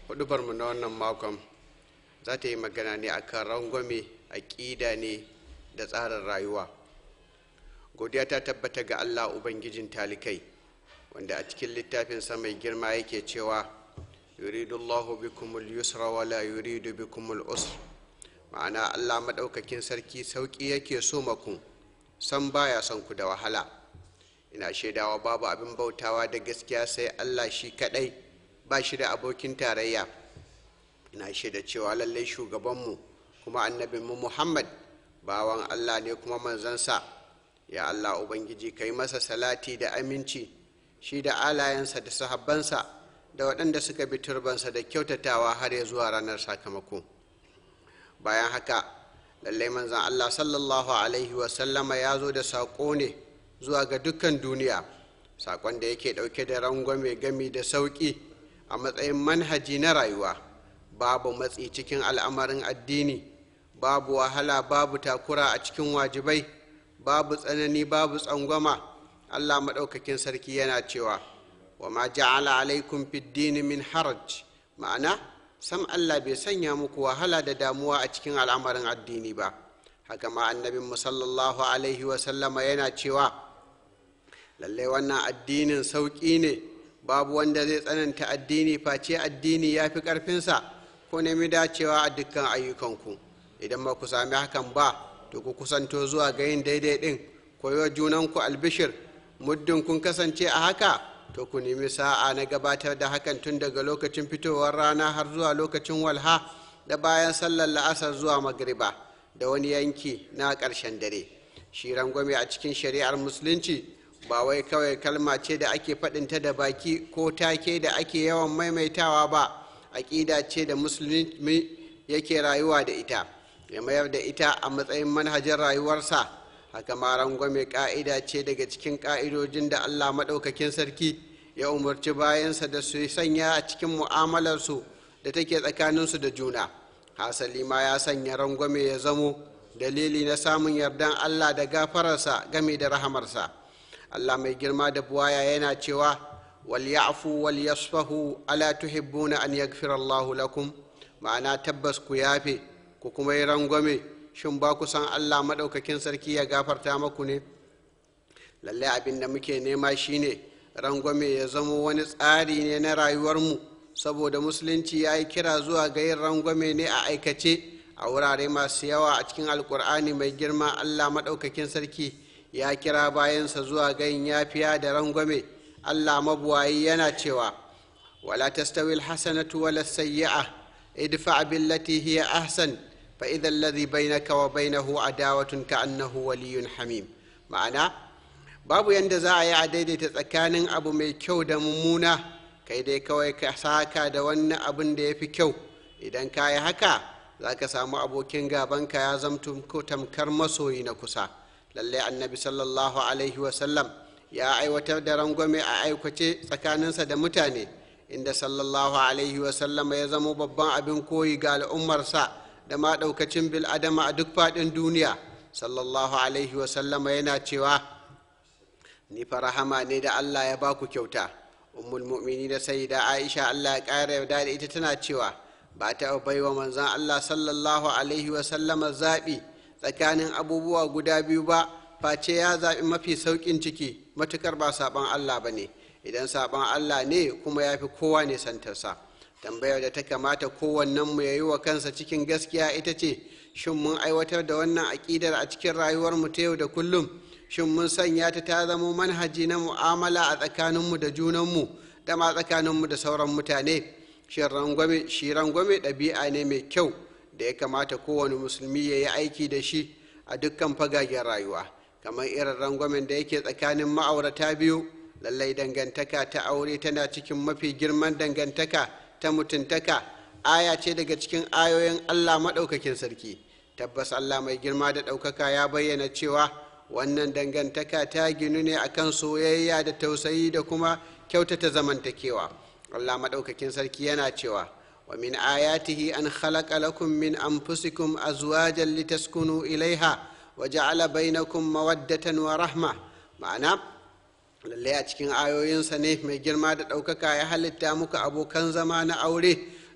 hudubarmu na wannan makon za ta yi magana ne akan rangwame aƙida ne da tsarin rayuwa godiya ta tabbata ga allah ubangijin talikai wanda a cikin littafinsa mai girma yake cewa yuridu allahu bikumul yusra wala yuridu bikumul usr ma'ana allah maɗaukakin sarki sauƙi yake so maku san baya son ku da wahala ina shaidawa babu abin bautawa da gaskiya sai allah shi kaɗai ba shi da abokin tarayya ina shaida cewa lallai shugabanmu kuma annabinmu muhammad bawan allah ne kuma manzansa ya allah ubangiji ka yi masa salati da aminci shi da alayensa da sahabbansa da waɗanda suka bi turbansa da kyautatawa har ya zuwa ranar sakamako bayan haka lallai manzan allah sallallahu alaihi wasallama ya zo da saƙo ne zuwa ga dukkan duniya saƙon da yake ɗauke da rangwame gami da sauƙi a matsayin manhaji na rayuwa babu matsi cikin al'amarin addini babu wahala babu takura a cikin wajibai babu tsanani babu tsangwama allah maɗaukakin sarki yana cewa wa ma ja'ala alaikum fiddini min haraj ma'ana sam allah bai sanya muku wahala da damuwa a cikin al'amarin addini ba haka ma annabin sallallahu alaihi wasallama yana cewa lallai wannan addinin sauƙi ne babu wanda zai tsananta addini face addini ya fi ƙarfinsa ko nemi dacewa a dukkan ayyukanku idan ba ku sami hakan ba to ku kusanto zuwa ga yin daidai ɗin koyo junanku albishir muddin kun kasance a haka to ku nemi sa'a na gabatar da hakan tun daga lokacin fitowar rana har zuwa lokacin walha da bayan sallar la'asar zuwa magriba da wani yanki na ƙarshen dare shi rangwame a cikin shari'ar musulunci ba wai kawai kalma ce da ake faɗinta da baki ko take da ake yawan maimaitawa ba aƙida ce da musulmi yake rayuwa da ita ya mayar da ita a matsayin manhajar rayuwarsa haka ma rangwame ƙa'ida ce daga cikin ƙa'idojin da allah maɗaukakin sarki ya umarci bayansa da su sanya a cikin mu'amalarsu da take tsakaninsu da juna hasali ma ya sanya rangwame ya zamo dalili na samun yardan allah da gafararsa game da rahamarsa allah mai girma da buwaya yana cewa wal ya'fu wal yasfahu ala tuhibbuna an yaghfira allahu lakum ma'ana tabbas ku yafe ku kuma yi rangwame shin ba ku san allah maɗaukakin sarki ya gafarta maku ne lalle abin da muke nema shine rangwame ya zama wani tsari ne na rayuwarmu saboda musulunci ya yi kira zuwa ga yin rangwame ne a aikace a wurare masu yawa a cikin alkur'ani mai girma allah maɗaukakin sarki ya kira bayansa zuwa ga yin yafiya da rangwame allah mabuwayi yana cewa wala tastawi alhasanatu wala sayyi'a idfa billati hiya ahsan fa idha alladhi bainaka wa bainahu adawatun ka'annahu waliyyun hamim ma'ana babu yanda za a yi a daidaita tsakanin abu mai kyau da mummuna kai dai kawai ka saka da wannan abin da ya fi kyau idan ka yi haka za ka samu abokin gabanka ya zamto tamkar masoyi na kusa lallai annabi sallallahu alaihi wasallam ya aiwatar da rangwame a aikace tsakaninsa da mutane inda sallallahu alaihi wasallama ya zama babban abin koyi ga al'ummarsa da ma ɗaukacin bil'adama a duk faɗin duniya sallallahu alaihi wasallama yana cewa ni farahama ne da allah ya baku kyauta ummul mu'mini da sayyida aisha allah ya ƙara yarda da ita tana cewa ba ta baiwa manzon allah sallallahu alaihi wasallama zaɓi tsakanin abubuwa guda biyu ba face ya zaɓi mafi sauƙin ciki matukar ba saɓon allah ba ne idan saɓon allah ne kuma ya fi kowa ne santarsa tambayar da ta kamata kowannenmu ya yi wa kansa cikin gaskiya ita ce shin mun aiwatar da wannan aƙidar a cikin rayuwarmu ta yau da kullum shin mun sanya ta ta zama manhaji na mu'amala a tsakaninmu da junanmu da ma tsakaninmu da sauran mutane shi rangwame ɗabi'a ne mai kyau da ya kamata kowane musulmi ya yi aiki da shi a dukkan fagagen rayuwa kamar irin rangwamen da yake tsakanin ma'aurata biyu lallai dangantaka ta aure tana cikin mafi girman dangantaka ta mutuntaka aya ce daga cikin ayoyin allah maɗaukakin sarki tabbas allah mai girma da ɗaukaka ya bayyana cewa wannan dangantaka ta ginu ne akan soyayya da tausayi da kuma kyautata zamantakewa allah maɗaukakin sarki yana cewa wa min ayatihi an khalaqa lakum min anfusikum azwajan litaskunu ilaiha wa ja'ala bainakum mawaddatan wa rahma ma'ana lallai a cikin ayoyinsa ne mai girma da ɗaukaka ya halitta muku abokan zama na aure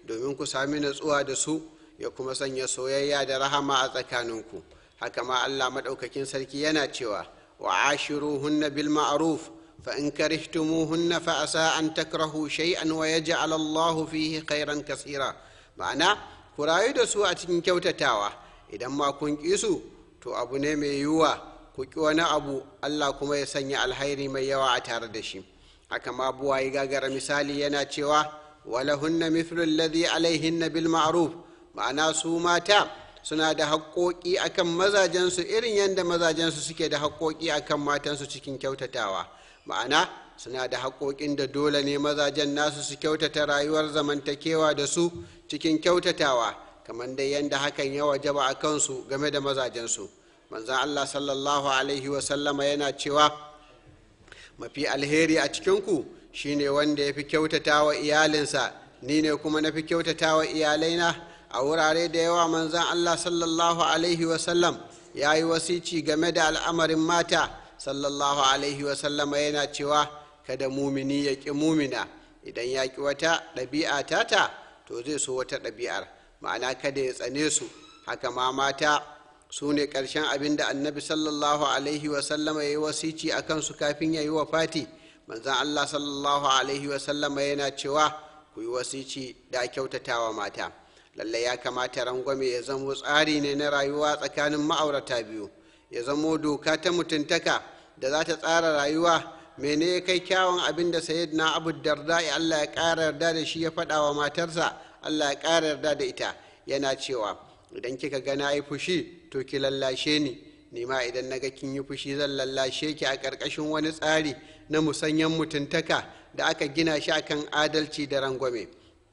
domin ku sami natsuwa da su ya kuma sanya soyayya da rahama a tsakaninku haka ma allah maɗaukakin sarki yana cewa wa ashiruhunna bil ma'ruf fa in karihtumuhunna fa asa an takrahu shay'an wa yaj'al allahu fihi khairan kasira ma'ana ku rayu da su a cikin kyautatawa idan ma kun ƙi su to abu ne mai yiwuwa ku ƙi wani abu allah kuma ya sanya alhairi mai yawa a tare da shi haka ma buwayi gagara misali yana cewa walahunna mithlu alladhi alaihinna bil ma'ruf ma'ana su mata suna da haƙoƙi akan mazajensu irin yadda mazajensu suke da haƙoƙi akan matansu cikin kyautatawa ma'ana suna da haƙoƙin da dole ne mazajen nasu su kyautata rayuwar zamantakewa da su cikin kyautatawa kamar dai yadda hakan ya wajaba a kansu game da mazajensu manzan allah sallallahu alaihi wasallama yana cewa mafi alheri a cikinku shine wanda ya fi kyautata wa iyalinsa ni ne kuma na fi kyautata wa iyalaina a wurare da yawa manzan allah sallallahu alaihi wasallam ya yi wasici game da al'amarin mata sallallahu alaihi wasallama yana cewa kada mumini ya ƙi mumina idan ya ƙi wata ɗabi'a tata to zai so wata ɗabi'ar ma'ana kada ya tsane su haka ma mata su ne ƙarshen abin da annabi sallallahu alaihi wasallama ya yi wasici a kansu kafin ya yi wa fati manzan allah sallallahu alaihi wasallama yana cewa ku yi wasici da kyautatawa mata lallai ya kamata rangwame ya zamo tsari ne na rayuwa tsakanin ma'aurata biyu ya zamo doka ta mutuntaka da za ta tsara rayuwa mene ya kai kyawun abin da na abu darda allah ya ƙara yarda da shi ya faɗa wa matarsa allah ya ƙara yarda da ita yana cewa idan kika ga na yi fushi to ki lallashe ni ni ma idan na ga kin yi fushi zan lallashe ki a ƙarƙashin wani tsari na musanyen mutuntaka da aka gina shi akan adalci da rangwame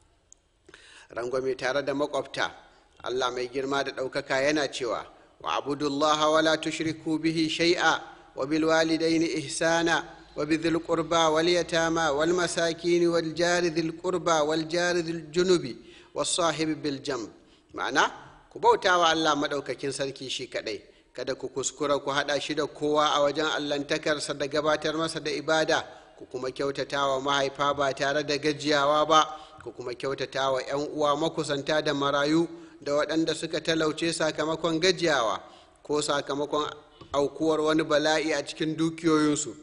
rangwame tare da makwabta allah mai girma da ɗaukaka yana cewa wa abudullaha wala tushriku bihi shai'a wa bil walidaini ihsana wa bi dhil qurba wal yatama wal masakin wal jari dhil qurba wal jari dhil junubi was sahibi bil jamb ma'ana ku bauta wa allah maɗaukakin sarki shi kaɗai kada ku kuskura ku haɗa shi da kowa a wajen allantakarsa da gabatar masa da ibada ku kuma kyautata wa mahaifa ba tare da gajiyawa ba ku kuma kyautata wa 'yan uwa makusanta da marayu da waɗanda suka talauce sakamakon gajiyawa ko sakamakon aukuwar wani bala'i a cikin dukiyoyinsu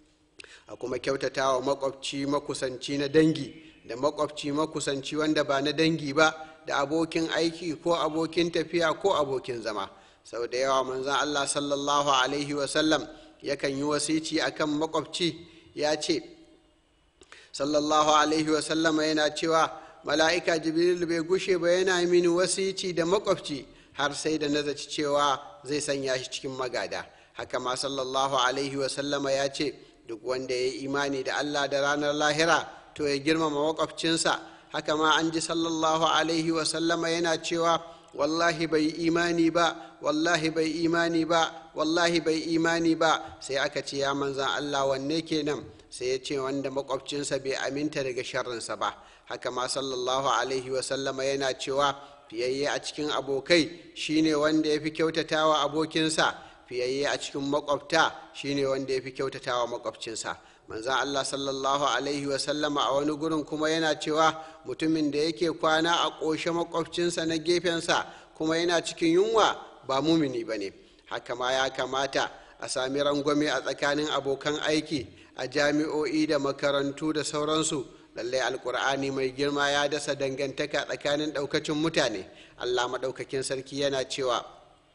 a kuma kyautata wa makwabci makusanci na dangi da makwabci makusanci wanda ba na dangi ba da abokin aiki ko abokin tafiya ko abokin zama sau da yawa manzan allah sallallahu alaihi wasallam yakan yi wasici akan makwabci ya ce sallallahu alaihi wasallama yana cewa mala'ika jibril bai gushe ba yana mini wasici da makwabci har sai da nazaci cewa zai sanya shi cikin magada haka ma sallallahu alaihi wasallama ya ce duk wanda ya yi imani da allah da ranar lahira to ya girmama makwabcinsa haka ma an ji sallallahu alaihi wasallama yana cewa wallahi bai imani ba wallahi bai imani ba wallahi bai imani ba sai aka ce ya manzan allah wanne kenan sai ya ce wanda makwabcinsa bai aminta daga sharrinsa ba haka ma sallallahu alaihi wasallama yana cewa fiyayye a cikin abokai shine wanda ya fi kyautatawa abokinsa fiyayye a cikin makwabta shine wanda ya fi kyautatawa makwabcinsa manzan allah sallallahu alaihi wasallama a wani gurin kuma yana cewa mutumin da yake kwana a ƙoshe makwabcinsa na gefensa kuma yana cikin yunwa ba mumini ba ne haka ma ya kamata a sami rangwame a tsakanin abokan aiki a jami'o'i da makarantu da sauransu lallai alkur'ani mai girma ya dasa dangantaka tsakanin ɗaukacin mutane allah maɗaukakin sarki yana cewa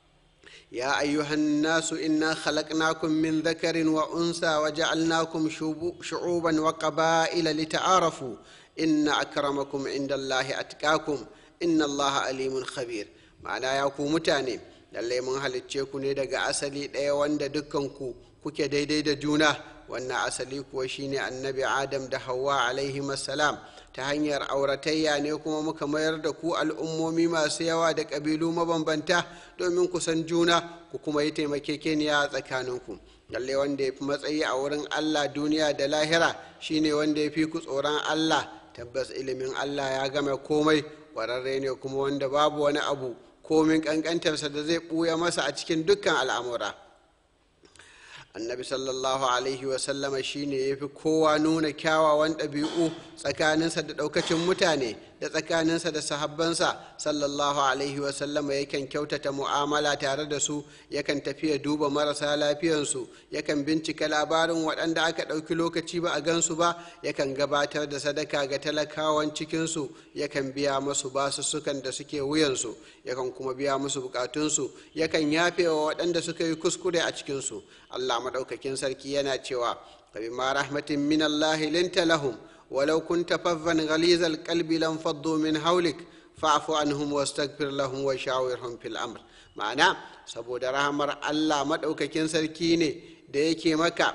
يا أيها الناس إنا خلقناكم من ذكر وأنثى وجعلناكم شعوبا وقبائل لتعارفوا إن أكرمكم عند الله أتقاكم إن الله عليم خبير معنى ياكو متاني lallai mun halicce ku ne daga asali ɗaya wanda dukkanku kuke daidai da juna wannan asali kuwa shine annabi adam da hawa alaihi salam ta hanyar auratayya ne kuma muka mayar da ku al'ummomi masu yawa da ƙabilu mabambanta domin ku san juna ku kuma yi taimakekeniya a tsakaninku lallai wanda ya fi matsayi a wurin allah duniya da lahira shine wanda ya fi ku tsoron allah tabbas ilimin allah ya game komai ƙwararre ne kuma wanda babu wani abu komin ƙanƙantarsa da zai ɓuya masa a cikin dukkan al'amura annabi sallallahu alaihi wasallama shine ya fi kowa nuna kyawawan ɗabi'u tsakaninsa da ɗaukacin mutane da tsakaninsa da sahabbansa sallallahu alaihi wasallama yakan kyautata mu'amala tare da su yakan tafiya duba marasa lafiyansu yakan bincika labarin waɗanda aka ɗauki lokaci ba a gansu ba yakan gabatar da sadaka ga talakawan cikinsu yakan biya musu basussukan da suke wuyansu yakan kuma biya musu bukatunsu yakan yafe wa waɗanda suka yi kuskure a cikinsu allah maɗaukakin sarki yana cewa فبما رحمة من الله لنت لهم ولو كنت فظا غليظ القلب لانفضوا من حولك فاعف عنهم واستغفر لهم وشاورهم في الأمر ma'ana saboda rahamar Allah maɗaukakin sarki ne da yake maka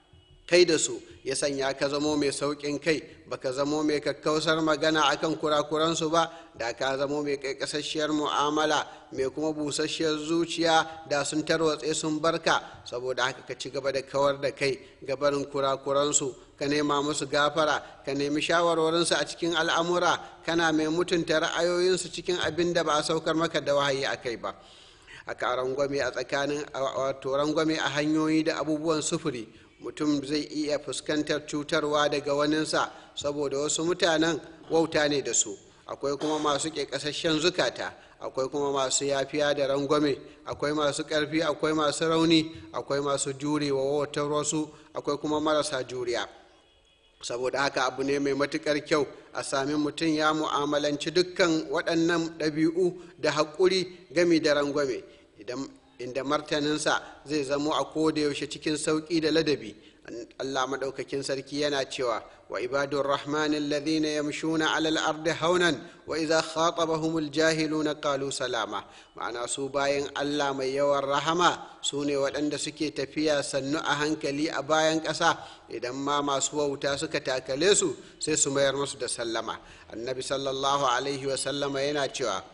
kai da su ya sanya ka zamo mai sauƙin kai baka zamo mai kakkausar magana akan kurakuransu ba da ka zamo mai kaikasasshiyar mu'amala mai kuma busasshiyar zuciya da sun tarwatse sun barka saboda haka ka ci gaba da kawar da kai gabarin kurakuransu ka nema musu gafara ka nemi shawarwarinsu a cikin al'amura kana mai mutunta ra'ayoyinsu cikin abin da ba a saukar maka da wahayi a kai ba a rangwame a tsakanin wato rangwame a hanyoyi da abubuwan sufuri mutum zai iya fuskantar cutarwa daga waninsa saboda wasu mutanen wauta ne da su akwai kuma masu ƙeƙasasshen zukata akwai kuma masu yafiya da rangwame akwai masu ƙarfi akwai masu rauni akwai masu jurewa wautar wasu akwai kuma marasa juriya saboda haka abu ne mai matukar kyau a sami mutum ya mu'amalanci dukkan waɗannan ɗabi'u da haƙuri gami da rangwame inda martaninsa zai zamo a yaushe cikin sauƙi da ladabi allah maɗaukakin sarki yana cewa wa ibadun rahman alladhina yamshuna alal ardi haunan wa idza khatabahumul jahiluna qalu salama ma'ana su bayan allah mai yawan rahama su ne waɗanda suke tafiya sannu a hankali a bayan ƙasa idan ma masu wauta suka takale su sai su mayar musu da sallama annabi sallallahu alaihi wasallama yana cewa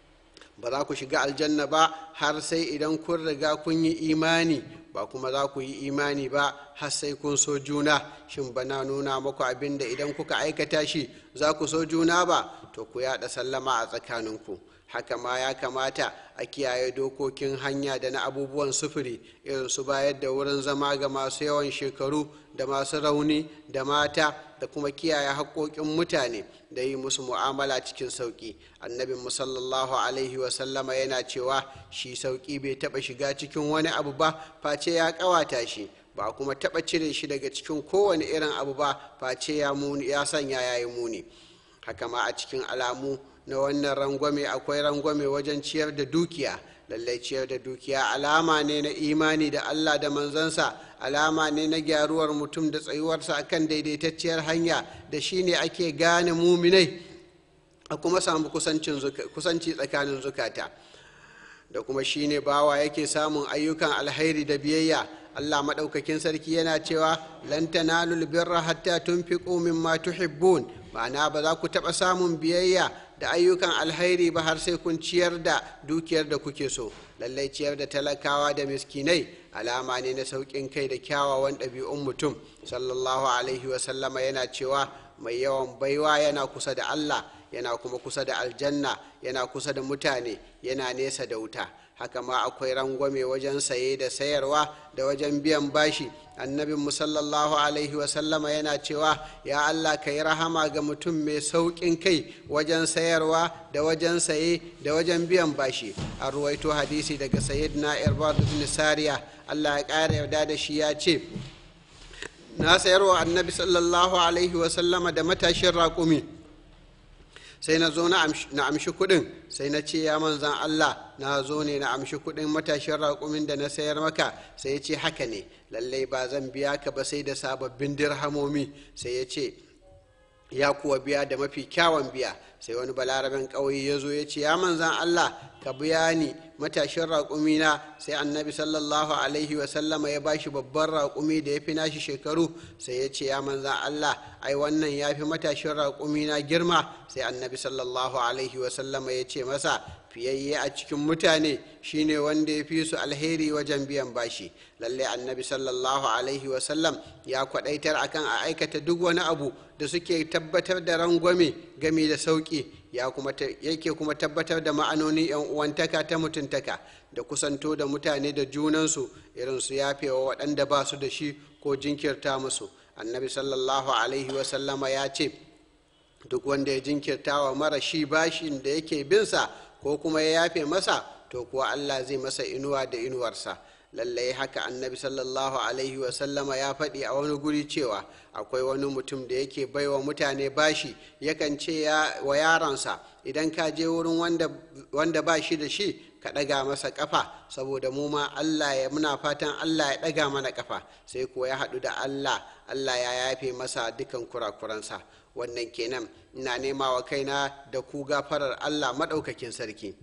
ba za ku shiga aljanna ba har sai idan kun riga kun yi imani ba kuma za ku yi imani ba har sai kun so juna shin bana nuna muku abin da idan kuka aikata shi za ku so juna ba to ku yaɗa sallama a tsakaninku haka ma ya kamata a kiyaye dokokin hanya da na abubuwan sufuri irin su bayar da wurin zama ga masu yawan shekaru da masu rauni da mata da kuma kiyaye haƙoƙin mutane da yi musu mu'amala cikin sauƙi annabin musallallahu alaihi wasallama yana cewa shi sauƙi bai taɓa shiga cikin wani abu ba face ya ƙawata shi ba kuma taɓa cire shi daga cikin kowane irin abu ba face ya sanya ya yi muni haka ma a cikin alamu na wannan rangwame akwai rangwame wajen ciyar da dukiya lallai ciyar da dukiya alama ne na imani da allah da manzansa alama ne na gyaruwar mutum da tsayuwarsa akan daidaitacciyar hanya da shi ne ake gane muminai a kuma samu kusanci tsakanin zukata da kuma shi ne bawa yake samun ayyukan alhairi da biyayya allah maɗaukakin sarki yana cewa lan tanalul birra hatta tunfiqu mimma tuhibbun ma'ana ba za ku taɓa samun biyayya da ayyukan alhairi ba har sai kun ciyar da dukiyar da kuke so lallai ciyar da talakawa da miskinai alama ne na sauƙin kai da kyawawan ɗabi'un mutum sallallahu alaihi wasallama yana cewa mai yawan baiwa yana kusa da allah yana kuma kusa da aljanna yana kusa da mutane yana nesa da wuta haka ma akwai rangwame wajen saye da sayarwa da wajen biyan bashi annabin sallallahu alaihi wasallama yana cewa ya allah ka yi rahama ga mutum mai sauƙin kai wajen sayarwa da wajen saye da wajen biyan bashi a ruwaito hadisi daga sayyidina irbad bin sariya allah ya ƙara yarda da shi ya ce na sayarwa annabi sallallahu alaihi wasallama da matashin raƙumi sai na zo na amshi kuɗin sai na ce ya manzan Allah na zo ne na amshi kuɗin matashin raƙumin da na sayar maka sai ya ce haka ne lallai ba zan biya ka ba sai da sababbin dirhamomi sai ya ce ya kuwa biya da mafi kyawun biya sai wani balaraben ƙauye ya zo ya ce ya manzan Allah ka biya ni matashin raƙumi na sai annabi sallallahu alaihi wasallama ya bashi babban raƙumi da ya fi nashi shekaru sai ya ce ya manzan Allah ai wannan ya fi matashin raƙumi na girma sai annabi sallallahu alaihi wasallama ya ce masa fiyayye a cikin mutane shine wanda ya fi su alheri wajen biyan bashi lallai annabi sallallahu alaihi wasallam ya kwadaitar akan a aikata duk wani abu da suke tabbatar da rangwame gami da sauƙi yake kuma tabbatar da ma'anonin 'yan uwantaka ta mutuntaka da kusanto da mutane da junansu irin su yafewa waɗanda ba su da shi ko jinkirta musu annabi sallallahu alaihi wasallama ya ce duk wanda ya jinkirta wa mara shi bashin da yake binsa ko kuma ya yafe masa to kuwa allah zai masa inuwa da inuwarsa lallai haka annabi sallallahu alaihi wasallama ya faɗi a wani guri cewa akwai wani mutum da yake baiwa mutane bashi yakan ce wa yaronsa idan ka je wurin wanda ba shi da shi ka ɗaga masa ƙafa saboda mu ma allah ya muna fatan allah ya ɗaga mana ƙafa sai kuwa ya haɗu da allah allah ya yafe masa dukan kurakuransa wannan kenan ina nema wa kaina da ku gafarar allah maɗaukakin sarki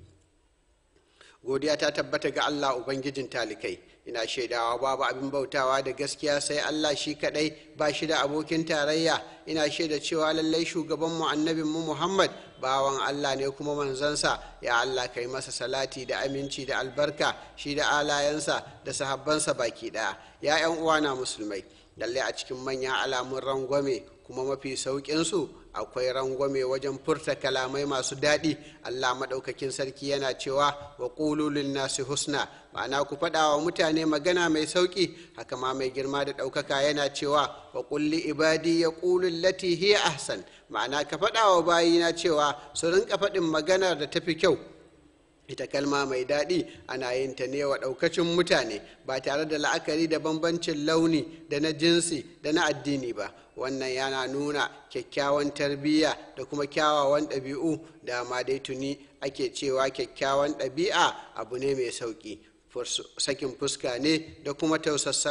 godiya ta tabbata ga Allah Ubangijin talikai ina shaidawa babu abin bautawa da gaskiya sai Allah shi kadai ba shi da abokin tarayya ina shaida cewa lallai shugabanmu annabinmu Muhammad bawan Allah ne kuma manzansa ya Allah kai masa salati da aminci da albarka shi da alayensa da sahabbansa baki daya ya yan uwana musulmai lallai a cikin manyan alamun rangwame kuma mafi sauƙinsu akwai rangwame wajen furta kalamai masu daɗi allah maɗaukakin sarki yana cewa wa ƙululin nasu husna ma'ana ku faɗa wa mutane magana mai sauƙi haka ma mai girma da ɗaukaka yana cewa wa ƙulli ibadi ya ƙulun lati hiya ahsan ma'ana ka faɗa wa bayina cewa su rinka faɗin maganar da tafi kyau ita kalma mai daɗi ana yin ta ne wa ɗaukacin mutane ba tare da la'akari da bambancin launi da na jinsi da na addini ba wannan yana nuna kyakkyawan tarbiyya da kuma kyawawan ɗabi'u da ma dai tuni ake cewa kyakkyawan ɗabi'a abu ne mai sauƙi sakin fuska ne da kuma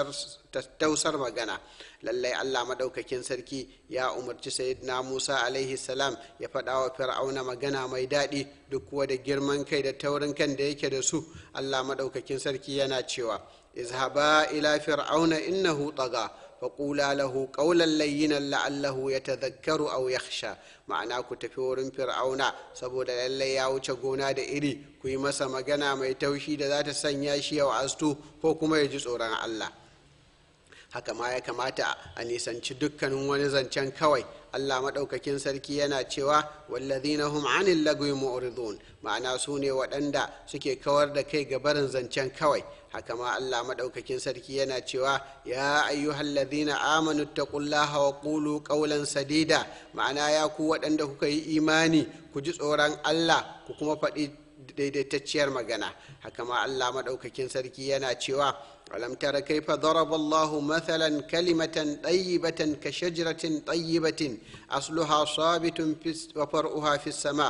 tausar magana lallai allah maɗaukakin sarki ya umarci sayyidina musa alaihi salam ya faɗa wa fir'auna magana mai daɗi duk kuwa da girman kai da taurin kan da yake da su allah maɗaukakin sarki yana cewa izhaba ila fir'auna innahu taga faƙula lahu ƙaunar layyinan la'allahu ya tazakkaru au yakhsha ma'ana ku tafi wurin fir'auna saboda lallai ya wuce gona da iri ku yi masa magana mai taushi da za ta sanya shi ya wa'astu ko kuma ya ji tsoron allah haka ma ya kamata a nisanci dukkanin wani zancen kawai allah maɗaukakin sarki yana cewa wallazina hum anil lagwi mu'ridun ma'ana su ne waɗanda suke kawar da kai ga barin zancen kawai haka ma allah maɗaukakin sarki yana cewa ya ayyuhal ladhina amanu taqullaha wa qulu qawlan sadida ma'ana ya ku waɗanda kuka yi imani ku ji tsoron allah ku kuma faɗi daidaitacciyar magana haka ma allah maɗaukakin sarki yana cewa ألم تر كيف ضرب الله مثلا كلمة طيبة كشجرة طيبة أصلها صابت وفرعها في السماء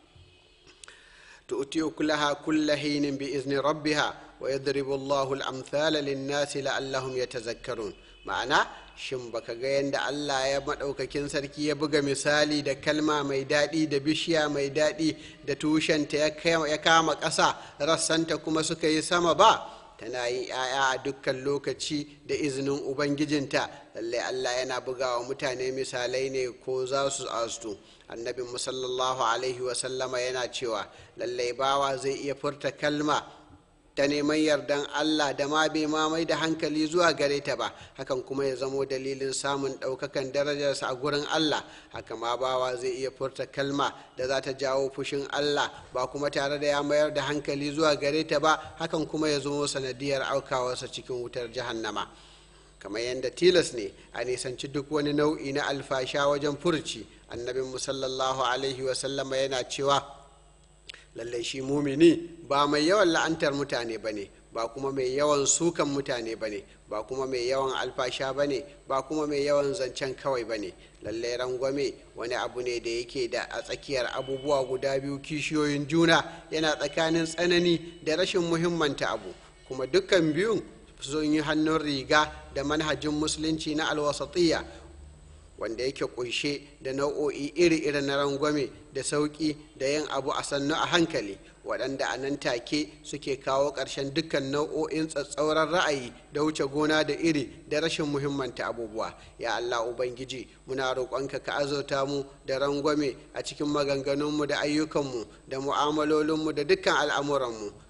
تؤتي أكلها كل حين بإذن ربها ويضرب الله الأمثال للناس لعلهم يتذكرون معنى shin baka ga yadda Allah ya maɗaukakin sarki ya buga misali da kalma mai daɗi da bishiya mai daɗi da tushenta ya kama ƙasa rassanta kuma suka yi sama ba tana yin 'ya'ya a dukkan lokaci da izinin ubangijinta lallai allah yana bugawa mutane misalai ne ko za su astu annabin musallallahu alaihi wasallama yana cewa lallai bawa zai iya furta kalma ta neman yardan allah da ma bai mamai da hankali zuwa gare ta ba hakan kuma ya zamo dalilin samun ɗaukakan darajarsa a gurin allah haka ma bawa zai iya furta kalma da za ta jawo fushin allah ba kuma tare da ya mayar da hankali zuwa gare ta ba hakan kuma ya zamo sanadiyar aukawarsa cikin wutar jahannama kamar yadda tilas ne a nisanci duk wani nau'i na alfasha wajen furci annabin musallallahu alaihi wasallama yana cewa lallai shi mumini ba mai yawan la'antar mutane ba ne ba kuma mai yawan sukan mutane ba ne ba kuma mai yawan alfasha ba ne ba kuma mai yawan zancen kawai ba ne lallai rangwame wani abu ne da yake da a tsakiyar abubuwa guda biyu kishiyoyin juna yana tsakanin tsanani da rashin muhimmanta abu kuma dukkan biyun sun yi hannun riga da manhajin musulunci na alwasatiyya wanda yake kunshe da nau'o'i iri-iri na rangwame da sauƙi da yin abu a sannu a hankali waɗanda a nan take suke kawo ƙarshen dukkan nau'o'in tsatsauran ra'ayi da wuce gona da iri da rashin muhimmanta abubuwa ya allah ubangiji muna roƙonka ka azauta mu da rangwame a cikin maganganunmu da ayyukanmu da mu'amalolinmu da dukkan al'amuranmu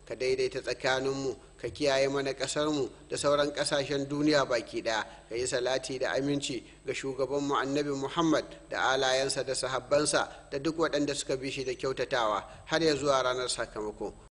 ka daidaita tsakaninmu ka kiyaye mana ƙasarmu da sauran ƙasashen duniya baki ɗaya ka yi salati da aminci ga shugabanmu annabi muhammad da alayensa da sahabbansa da duk waɗanda suka bi shi da kyautatawa har ya zuwa ranar sakamako